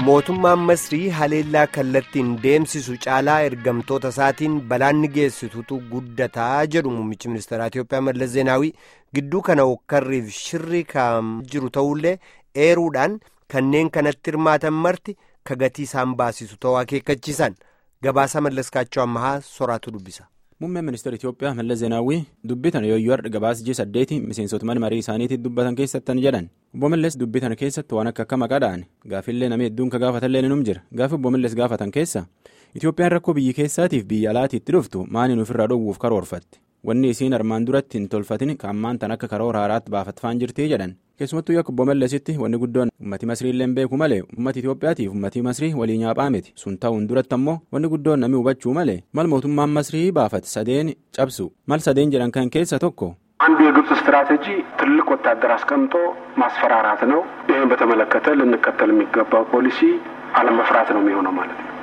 mootummaan masrii haleellaa kallattiin deemsisu caalaa ergamtoota isaatiin balaanni geessitutu guddataa jedhu muummichi ministeeraa Itiyoophiyaa Mallas Zeenaawii gidduu kana hokkarriif shirri kan jiru ta'ullee eeruudhaan kanneen kanatti hirmaatan marti ka gatii isaan baasisu ta'uu akeekkachiisan gabaasa mallaskaachoo ammahaa soraatu dubbisa. Muummeen ministeera Itiyoophiyaa Mallas Zeenaawwii dubbitan yooyyuu har'a gabaasa ji'a saddeeti miseensota mana marii isaaniitiin dubbatan keessattan jedhan obbo Mallas dubbitan keessatti waan akka akka maqaadhaan gaafillee namni hedduun ka gaafatallee ni jira gaafi obbo Mallas gaafatan keessa Itiyoophiyaan rakkoo biyyi keessaatiif biyya alaatiitti dhuftu maaliin ofirraa dhoowwuuf karoorfatti wanni isiin armaan duratti hin tolfatin kan ammaan tan akka karoora haaraatti baafatfaan jirti jedhan keessumattuu akka obbo Mallasitti wanni guddoon ummati masriillee hin beeku malee ummati Itiyoophiyaatiif ummati masrii walii nyaaphaa miti sun ta'uun duratti ammoo wanni guddoon namni hubachuu malee mal mootummaan masrii baafate sadeen cabsu mal sadeen jedhan kan keessa tokko. አንዱ የግብጽ ስትራቴጂ ትልቅ ወታደር አስቀምጦ ማስፈራራት ነው። ይህን በተመለከተ ልንከተል የሚገባው ፖሊሲ አለመፍራት ነው የሚሆነው ማለት ነው።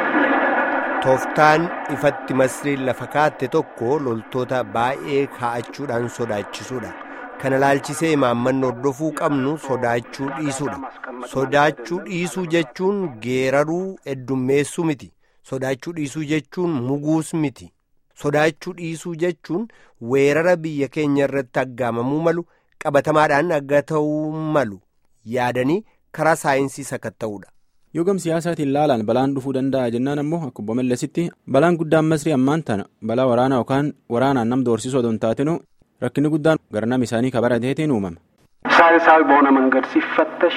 tooftaan ifatti masriin lafa kaatte tokko loltoota baay'ee kaa'achuudhaan sodaachisuudha kana laalchisee imaammanni hordofuu qabnu sodaachuu dhiisuudha sodaachuu dhiisuu jechuun geeraruu heddummeessuu miti sodaachuu dhiisuu jechuun muguus miti sodaachuu dhiisuu jechuun weerara biyya keenya irratti aggaamamuu malu qabatamaadhaan agga ta'uu malu yaadanii karaa saayinsii sakatta'uudha. yoo gam siyaasaatiin laalaan balaan dhufuu danda'a jennaan ammoo akka obbo Mallasitti balaan guddaan masrii ammaan tana balaa waraanaa yookaan waraanaan nam doorsisuu odoo hin taatinu rakkinni guddaan garnam isaanii kabarateetiin uumama. ሳይንሳዊ በሆነ መንገድ ሲፈተሽ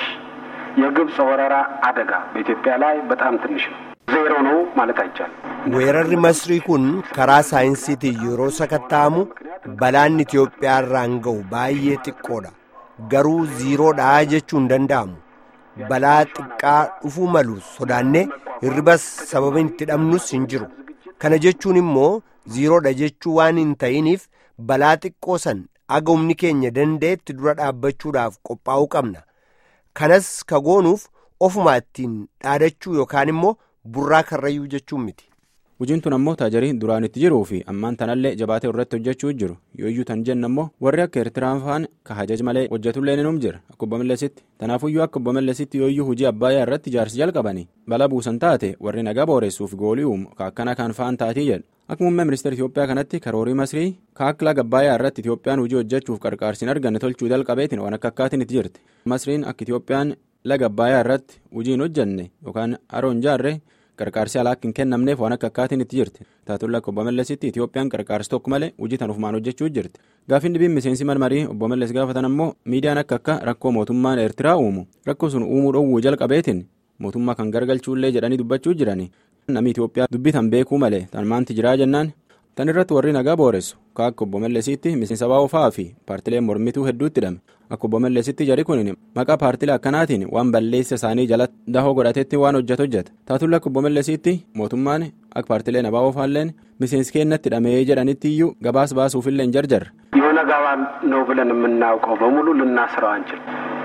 የግብፅ ወረራ አደጋ በኢትዮጵያ ላይ በጣም ትንሽ ነው። ዜሮ ነው ማለት አይቻልም። weerarri masrii kun karaa saayinsiitiin yeroo sakatta'amu balaan Itiyoophiyaa irraan ga'u baay'ee xiqqoodha garuu ziiroodha jechuu hin danda'amu. balaa xiqqaa dhufuu malu sodaannee hirribas sababa itti dhabnus hin jiru kana jechuun immoo ziiroodha jechuu waan hin ta'iniif balaa xiqqoo san aga humni keenya danda'etti dura dhaabbachuudhaaf qophaa'uu qabna kanas ka goonuuf ofuma ittiin dhaadachuu yookaan immoo burraa karrayyuu jechuun miti. Hojiin tun ammoo taajarii duraan itti jiruu fi ammaan tanallee jabaatee irratti hojjechuu jiru yooyyuu tan jenna ammoo warri akka Eertiraan fa'aan ka hajaj malee hojjetullee ni jira akka obbo Mallasitti tanaafuyyuu akka obbo Mallasitti yooyyuu hojii abbaayyaa irratti ijaarsi jalqabanii bala buusan taate warri nagaa booressuuf goolii uumu ka akkana kan fa'aan taatii jedhu akka muummee ministeera Itiyoophiyaa kanatti karoorii masrii ka akka laga abbaayyaa irratti Itiyoophiyaan hojii hojjechuuf qarqaarsiin arganne tolchuu jalqabeetiin waan akka akkaatiin itti jirti masriin akka Itiyoophiyaan laga abbaayyaa irratti hojii hin hojjenne yookaan haroon jaarree qarqaarsi alaa akka hin kennamneef waan akka akkaatiin itti jirti taatulla akka obbo Mallasitti Itiyoophiyaan qarqaarsi tokko malee hojii tan ufumaan hojjechuu jirti gaafin dhibiin miseensi marmarii obbo Mallas gaafatan ammoo miidiyaan akka akka rakkoo mootummaan Eertiraa uumu rakkoo sun uumuu dhoowwuu jalqabeetiin mootummaa kan gargalchuullee jedhanii dubbachuu jirani namni Itiyoophiyaa dubbii tan beekuu malee tan maanti jiraa jennaan tan irratti warri nagaa booressu ka akka obbo Mallasitti miseensa baa'oofaa fi paartileen mormituu hedduutti hidhame akka obbo Mallasitti jari kun maqaa paartilee akkanaatiin waan balleessa isaanii jala dahoo godhatetti waan hojjetu hojjeta taatulla akka obbo Mallasitti mootummaan akka paartileen abaa'oofaalleen miseensi keenyatti hidhamee jedhanitti iyyuu gabaas baasuufillee hin jarjarre. የሆነ ጋባ ነው ብለን የምናውቀው በሙሉ ልናስረው አንችል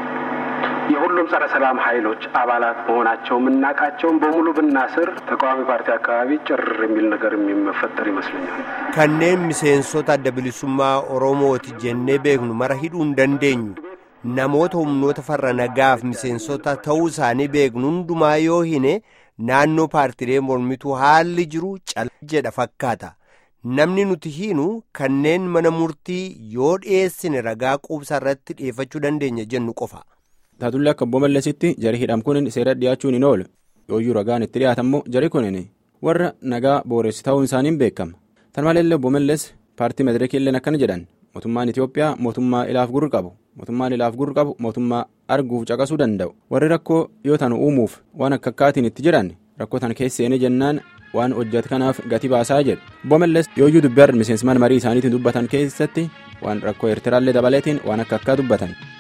የሁሉም ጸረ ሰላም ኃይሎች አባላት መሆናቸው የምናውቃቸውን በሙሉ ብናስር ተቃዋሚ ፓርቲ አካባቢ ጭር የሚል ነገር የሚፈጠር ይመስለኛል። kanneen miseensota adda bilisummaa oromooti jennee beeknu mara hidhuu hin dandeenyu namoota humnoota farra nagaaf miseensota ta'uu isaanii beeknu hundumaa yoo hine naannoo paartilee mormituu haalli jiru cal jedha fakkaata namni nuti hiinu kanneen mana murtii yoo dhiyeessine ragaa quubsaa irratti dhiyeeffachuu dandeenya jennu qofa. taatullee akka obbo Mallasitti jari hidham kun seera dhiyaachuun hin oolu yooyyuu ragaan itti dhiyaatammoo jari kun warra nagaa booressi ta'uun isaaniin beekama tan maleellee obbo Mallas paartii madireekiilleen akkana jedhan mootummaan Itiyoophiyaa mootummaa ilaaf gurri qabu mootummaan ilaaf gurri qabu mootummaa arguuf caqasuu danda'u warri rakkoo yoo tan uumuuf waan akka akkaatiin itti jiran rakkoo tan keesseene jennaan waan hojjetu kanaaf gati baasaa jedhu obbo Mallas yooyyuu dubbii miseensi marii isaaniitiin dubbatan keessatti waan rakkoo eertiraallee dabaleetiin waan akka akkaa dubbatan.